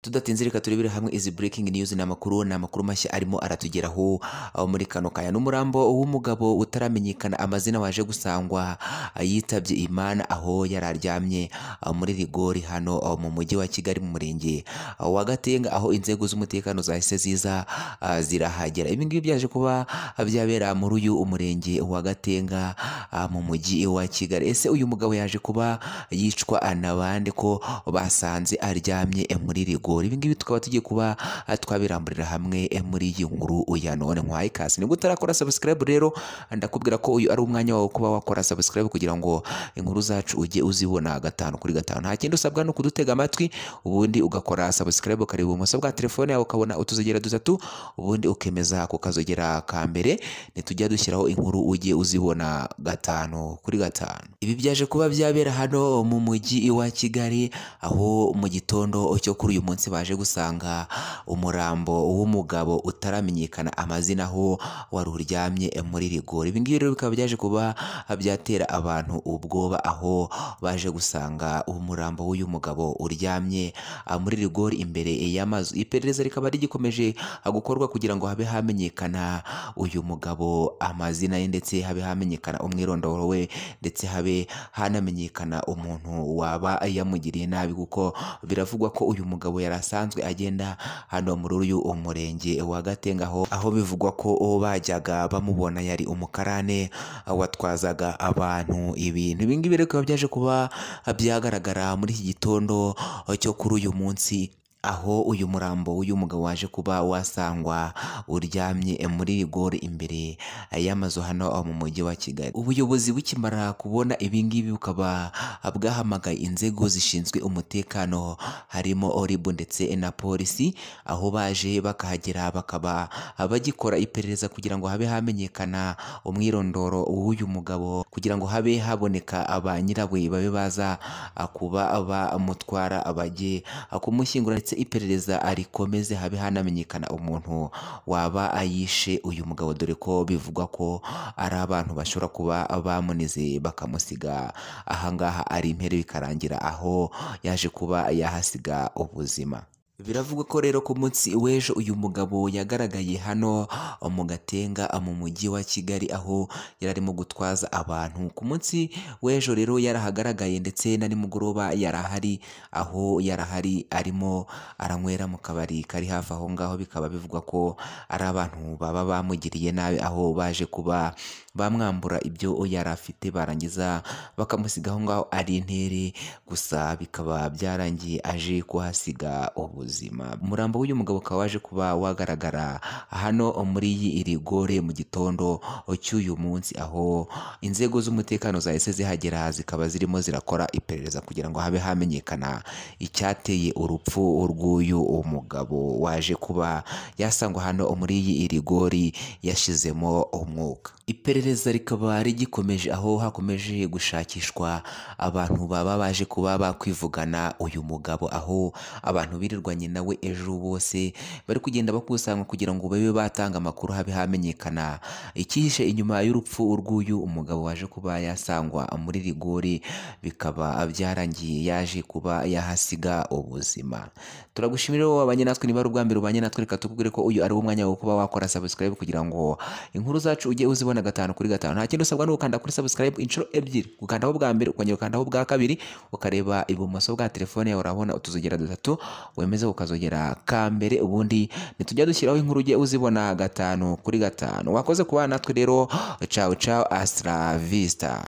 tudatinze reka turebere hamwe izi breaking news ni amakuru ni amakuru mashya arimo aratugeraho aho muri kano kanya n'umurambo w'umugabo utaramenyekana amazina waje gusangwa yitabye imana aho yari aryamye muri rigori hano mu mujyi wa kigali mu murenge wa gatenga aho inzego z'umutekano zahise ziza ah, zirahagera ibi ngibi byaje kuba byabera muri uyu umurenge wa gatenga ah, mu mujyi wa kigali ese uyu mugabo yaje kuba yicwa na bande ko basanze aryamye eh, muri rigori ibi ngibi tukaba tugiye kuba ah, twabiramburira hamwe eh, muri iyi nkuru ya none nkwaye ikaze nibwo utarakora subscribe rero ndakubwira ko uyu ari umwanya wawe kuba wakora subscribe kugira ngo inkuru zacu ujye uzibona gatanu kuri gatanu nta kindi usabwa ni ukudutega amatwi ubundi ugakora subscribe ukareba ibumoso bwa telefone yawe ukabona utuzogera dutatu ubundi ukemeza ku kazogera ka mbere nitujya dushyiraho inkuru ujye uzibona gatanu kuri gatanu ibi byaje kuba byabera hano mu mujyi wa kigali aho mu gitondo cyo kuri uyu munsi baje gusanga umurambo w'umugabo utaramenyekana amazina aho wari uryamye muri rigori ibi ngibi rero bikaba byaje kuba byatera abantu ubwoba aho baje gusanga umurambo w'uyu mugabo uryamye ah, muri rigori imbere y'amazu iperereza rikaba rigikomeje ah, gukorwa kugira ngo habe hamenyekana uyu mugabo amazina ye ndetse habe hamenyekana umwirondoro we ndetse habe hanamenyekana umuntu waba yamugiriye nabi kuko biravugwa ko uyu mugabo yari asanzwe agenda hano muri uyu umurenge wa Gatenga aho aho bivugwa ko uwo bajyaga bamubona yari umukarane ah, watwazaga abantu ibintu ibi ngibi rero bikaba byaje kuba byagaragara muri iki gitondo cyo kuri uyu munsi aho uyu murambo w'uyu mugabo waje kuba wasangwa uryamye muri rigore imbere y'amazu hano mu mujyi wa kigali ubuyobozi bukimara kubona ibi ngibi bukaba bwahamagaye inzego zishinzwe umutekano harimo oribu ndetse na polisi aho baje bakahagera bakaba bagikora iperereza kugira ngo habe hamenyekana umwirondoro w'uyu mugabo kugira ngo habe haboneka ba nyirawe babe baza kuba bamutwara bajye kumushyingura ndetse iperereza rikomeze habe hanamenyekana umuntu waba ayishe uyu mugabo dore ko bivugwa ko ari abantu bashobora kuba bamunize bakamusiga ahangaha ari impere bikarangira aho yaje kuba yahasiga ubuzima biravugwa ko rero ku munsi w'ejo uyu mugabo yagaragaye hano mu gatenga mu mujyi wa kigali aho yari arimo gutwaza abantu ku munsi w'ejo rero yarahagaragaye ndetse na nimugoroba yarahari aho yarahari arimo aranywera mu kabari kari hafi aho ngaho bikaba bivugwa ko ari abantu baba bamugiriye nabi aho baje kuba bamwambura ibyo yari afite barangiza bakamusiga aho ngaho ari intere gusa bikaba byarangiye aje kuhasiga ubu ubuzima umurambo w'uyu mugabo ukaba waje kuba wagaragara hano muri iyi rigore mu gitondo cy'uyu munsi aho inzego z'umutekano zahise zihagera zikaba zirimo zirakora iperereza kugira ngo habe hamenyekana icyateye urupfu rw'uyu umugabo waje kuba yasangwa hano muri iyi rigori yashizemo umwuka iperereza rikaba rigikomeje aho hakomeje gushakishwa abantu baba baje kuba bakwivugana uyu mugabo aho abantu birirwa nyina we ejo bose bari kugenda bakusanywa kugira ngo babe batanga amakuru habe hamenyekana ikihishe inyuma y'urupfu urw'uyu umugabo waje kuba yasangwa muri rigori bikaba byarangiye yaje kuba yahasiga ubuzima turagushimira wowe wabanye natwe niba ari ubwa mbere ubanye natwe reka tukubwire ko uyu ari wo mwanya wo kuba wakora subscribe kugira ngo inkuru zacu ujye uzibona gatanu kuri gatanu nta kindi usabwa ni ugukanda kuri subscribe inshuro ebyiri gukandaho bwa mbere ukongera ukandaho bwa kabiri ukareba ibumoso bwa telefone yawe urabona utuzogera dutatu wemeza ukazogera ka mbere ubundi ntitujya dushyiraho inkuru ujye uzibona gatanu kuri gatanu wakoze kubana natwe rero cawu cawu asira vista